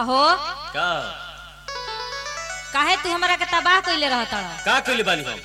अहो का काहे तू हमरा के तबाह कइले रहत का कइले बानी हम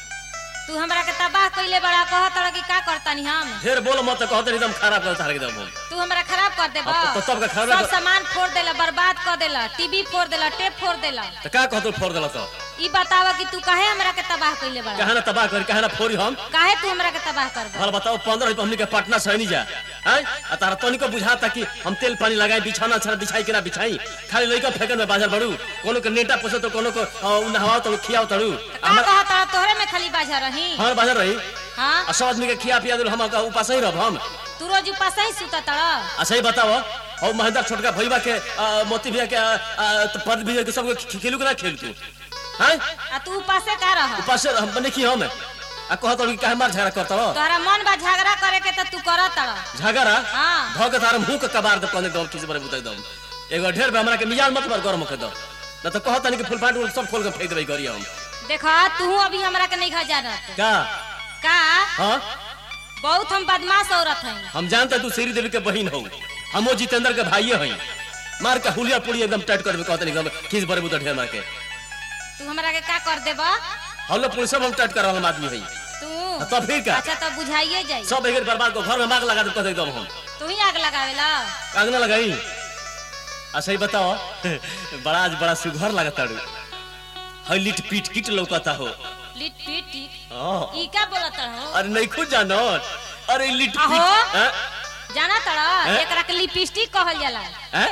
तू हमरा के तबाह कइले बड़ा कहत कि का करतानी हम ढेर बोल मत कहत एकदम खराब कर तार एकदम हम तू हमरा खराब कर देबा अब तो सबके खराब सब कर- सामान फोड़ देला बर्बाद कर देला टीवी फोड़ देला टेप फोड़ देला त का कहतो फोड़ देला तो ई बतावा कि तू काहे हमरा के तबाह कइले बड़ा कहा ना तबाह करी कहा ना फोड़ी हम काहे तू हमरा के तबाह करबा हल बताओ पंद्रह रुपये हमनी के पटना से नहीं जा हैं आ तारा तनी को बुझाता कि हम तेल पानी लगाई बिछाना छड़ा बिछाई के ना बिछाई खाली लइका फेंकन में बाजार बड़ू कोनो के नेटा पोसे तो कोनो को अ, उ नहवाओ तो खियाओ तड़ू का कहत तोहरे में खाली बाजा रही हमार बाजार रही हां आ सब आदमी के खिया पिया दिल हम का उपास ही रह हम तू रोज उपास ही सुता तड़ा अच्छा ही बताओ और महेंद्र छोटका भैया के अ, मोती भैया के अ, अ, तो पद भैया के सब खेलू के ना खेल तू हैं आ तू उपासे का रह उपास हम बने की हम आ कहत कि काहे मार झगड़ा करता हो तोहरा मन बा झगड़ा करे के त तू करत तड़ा झगड़ा हाँ। भ के तार मुंह के कबार दे कहने दम किसी बारे बुताई दम एगो ढेर बे हमरा के मिजाज मत मार गरम के दो न तो कहत नहीं कि फुल फाट सब खोल के फेंक देबै करिया हम देखा तू अभी हमरा के नहीं खा जानत का का हां बहुत हम बदमाश औरत हैं हम जानते तू श्री देवी के बहन हो हमो जितेंद्र के भाइये हई मार के हुलिया पुड़ी एकदम टाइट कर देबै कहत नहीं हम किस बारे बुता ढेर मार के तू हमरा के का कर देबा हम लोग पुलिस हम टाइट कर हम आदमी हई तू तब फिर का अच्छा तो बुझाइए जाई सब एक बर्बाद को घर में मार लगा दे कहत एकदम हम तू ही आग लगावेला आगना लगाई अच्छा ही बताओ बड़ा आज बड़ा सुघर लगता रू हई लिट पीट किट लौकता हो लिट पीट टिक हाँ। ई का बोलत हो अरे नहीं खुद जानो अरे लिट आहो। पीट हैं? जाना तड़ा हैं? एकरा के लिपस्टिक कहल जाला हैं?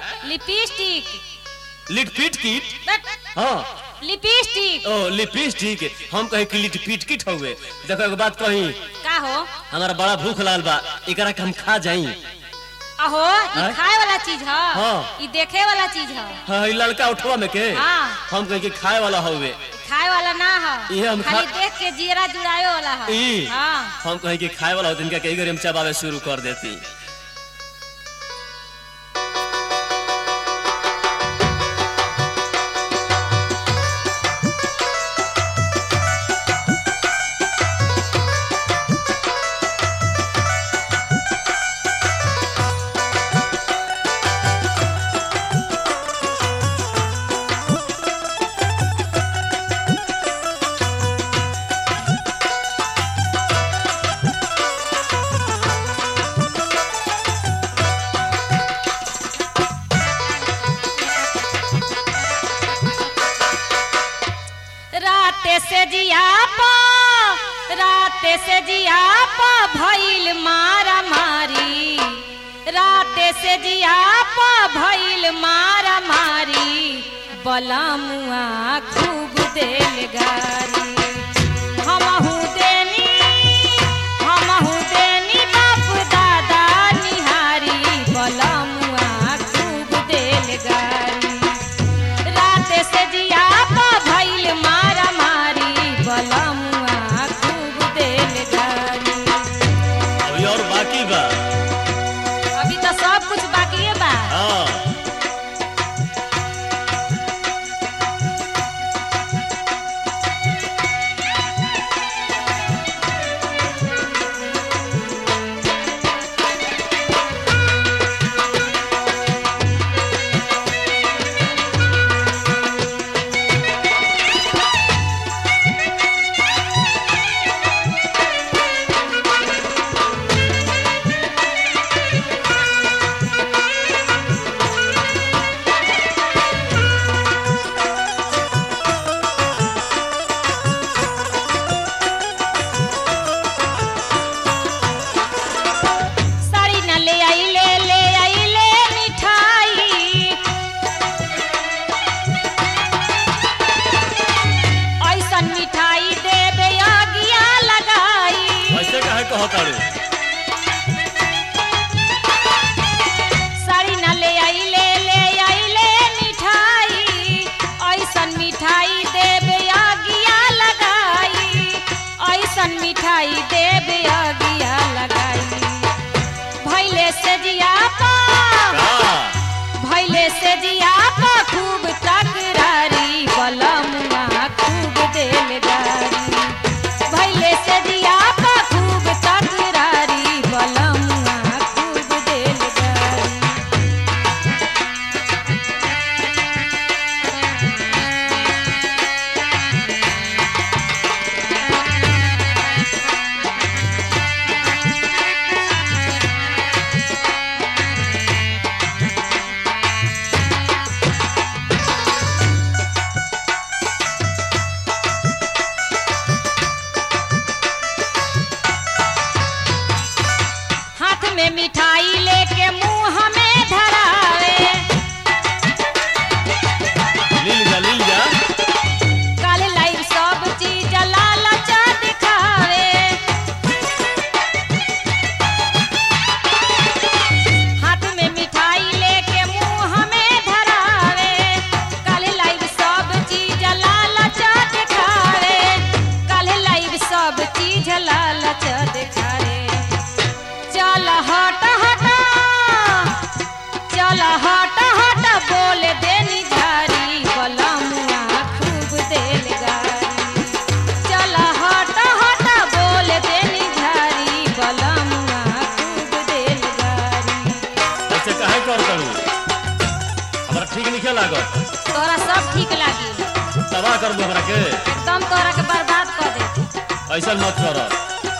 लिपस्टिक लिट पीट किट बट हाँ लिपस्टिक ओ लिपस्टिक हम कहे कि लिट पीट किट हुए देखो एक बात कही का हो हमारा बड़ा भूख लागल बा एकरा के हम खा जाई अहो ई हैं? खाए वाला चीज ह हाँ। ई देखे वाला चीज ह हाँ ई लड़का उठवा में के हाँ। हम कहे कि खाए वाला हुए खाए वाला ना ह इहे हम खाली खा- देख के जीरा जुड़ावे वाला ह ई हाँ हम कहे कि खाए वाला होते इनका कई घड़ी हम चबावे शुरू कर देती रात से जिया पा रात से जिया पा भइल मारा मारी रात से जिया पा भइल मारा मारी बलमुआ खूब देल गारी हमहू देनी हमहू देनी बाप दादा निहारी बलमुआ खूब देल गारी रात से जिया पा भइल मारा मारी बलमुआ खूब देल गारी अभी और बाकी बा अभी तो सब कुछ बाकी बा हाँ साड़ी न ले आई ले ले आई ले मिठाई ऐसन मिठाई देबे अगिया लगाई ऐसे काहे कहताड़ू साड़ी न ले आई ले ले आई ले मिठाई ऐसन मिठाई देबे अगिया लगाई ऐसन मिठाई देबे अगिया लगाई भैले से जिया पा का भैले से जिया पा खूब तकरारी बलमुआ खूब देल गारी भैले से जिया पा खूब तकरारी बलमुआ खूब देल गारी मिठाई लेके मुंह में धरावे लील जा लील जा काल लाइव सब चीज लालचा दिखावे हाथ में मिठाई लेके मुंह में धरावे काल लाइव सब चीज लालचा दिखावे काल लाइव सब चीज लालचा दिखावे चल हट हट चल हट हट बोल देनी झारी बलमुआ खूब देल गारी चल हट हट बोल देनी झारी बलमुआ खूब देल गारी ऐसे काहे कर करू हमरा ठीक नहीं लागत तोरा सब ठीक लागी तबाह कर दू हमरा के एकदम तोरा के बर्बाद कर दे ऐसा मत कर